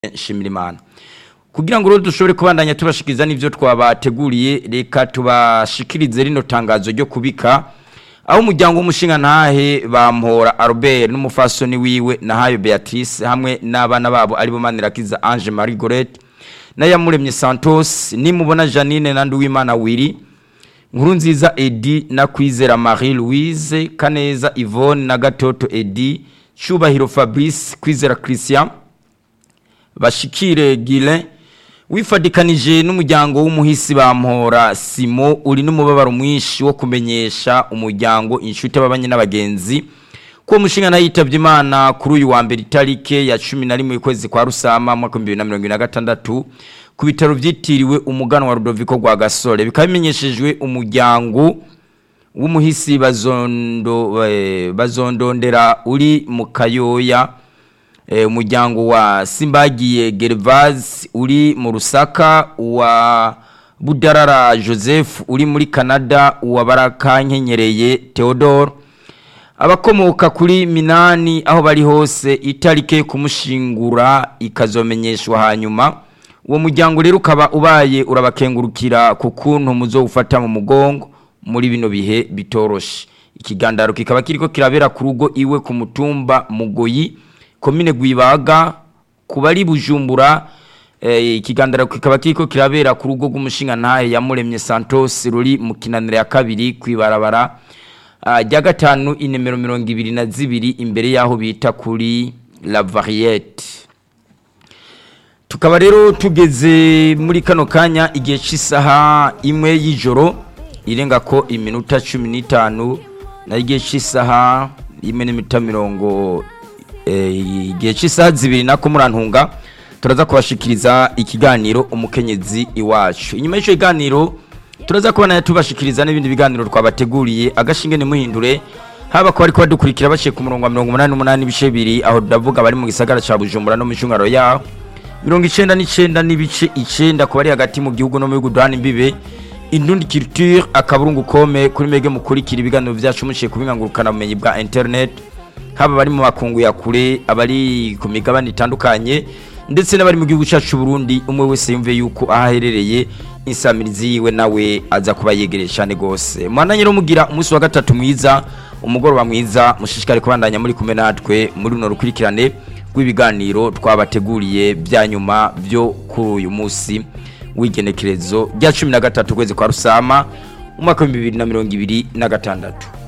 nshimira imana kugira ngo rero dushobore kubandanya tubashikiriza n'ivyo twabateguriye reka tubashikirize rino tangazo ryo kubika aho umuryango w'umushinga ntahe bampora Albert n'umufasoni wiwe nahayo Beatrice hamwe n'abana babo ari bo Manirakiza Ange Marie Gorette na Yamuremye Santos nimubona Janine na Nduwimana Wiri Nkuru nziza Edi na Kwizera Marie Louise Kaneza Yvonne na Gatoto Edi Cyubahiro Fabrice Kwizera Christian bashikire Gile wifadikanije n'umuryango w'umuhisi bampora Simo uri n'umubabaro mwinshi wo kumenyesha umuryango inshuti ababanye n'abagenzi ko umushinga nayitavye Imana kuri uyu wa mbere itarike ya 11 kwezi kwa Rusama mwaka 2026 ku bitaro vyitiriwe umugano wa Rudoviko rwa Gasore bikaba bimenyeshejwe umuryango w'umuhisi bazondo eh, bazondondera uri mu Kayoya umuryango wa Simbagiye Gervase uri mu Rusaka wa Budarara Joseph uri muri Canada wa Baraka Nkenyereye Theodore abakomoka kuri Minani aho bari hose itarike kumushingura ikazomenyeshwa hanyuma uwo muryango rero ukaba ubaye urabakengurukira ku kuntu muzowufata mu mugongo muri bino bihe bitoroshe ikigandaro kikaba kiriko kirabera ku rugo iwe ku mutumba Mugoyi komine Gwibaga kubari bujumbura ikigandara kikaba kiriko kirabera ku rugo rw'umushinga ntahe yamuremye Santos ruri mu kinaniro ya kabiri kwibarabara rya gatanu inimero mirongo ibiri na zibiri imbere y'aho bita kuri La Variette tukaba rero tugeze muri kano kanya igihe cy'isaha imwe y'ijoro irenga ko iminota cumi n'itanu na igihe cy'isaha imwe n'iminota mirongo igihe cy'isaha zibiri nako murantunga turaza kubashikiriza ikiganiro umukenyezi iwacu inyuma y'icyo kiganiro turaza kubona tubashikiriza n'ibindi biganiro twabateguriye agashinge nimuhindure haba ko ariko badukurikira baciye ku murongo wa mirongo umunani n'umunani ibice bibiri aho ndavuga bari mu gisagara cya bujumbura no mu cyungaro yaho mirongo icenda n'icenda n'ibice icenda ku bari hagati mu gihugu no mu bihugu duhana imbibe indundi culture akaburungu kome kuri mege mukurikira ibiganiro byacu muciye kubingangurukana bumenyi bwa internet haba bari mu makungu ya kure abari ku migabane itandukanye ndetse n'abari mu gihugu cyacu Burundi umwe wese yumve yuko ahaherereye insamirizi yiwe nawe aza kuba yegereye cyane gose mwana nyiro mugira umunsi wa gatatu mwiza umugoroba mwiza mushishikare kubandanya muri kumwe natwe muri runo rukurikirane rw'ibiganiro twabateguriye bya nyuma byo kuri uyu munsi w'igenekerezo rya cumi na gatatu kwezi kwa rusama umwaka w'ibihumbi bibiri na mirongo ibiri na gatandatu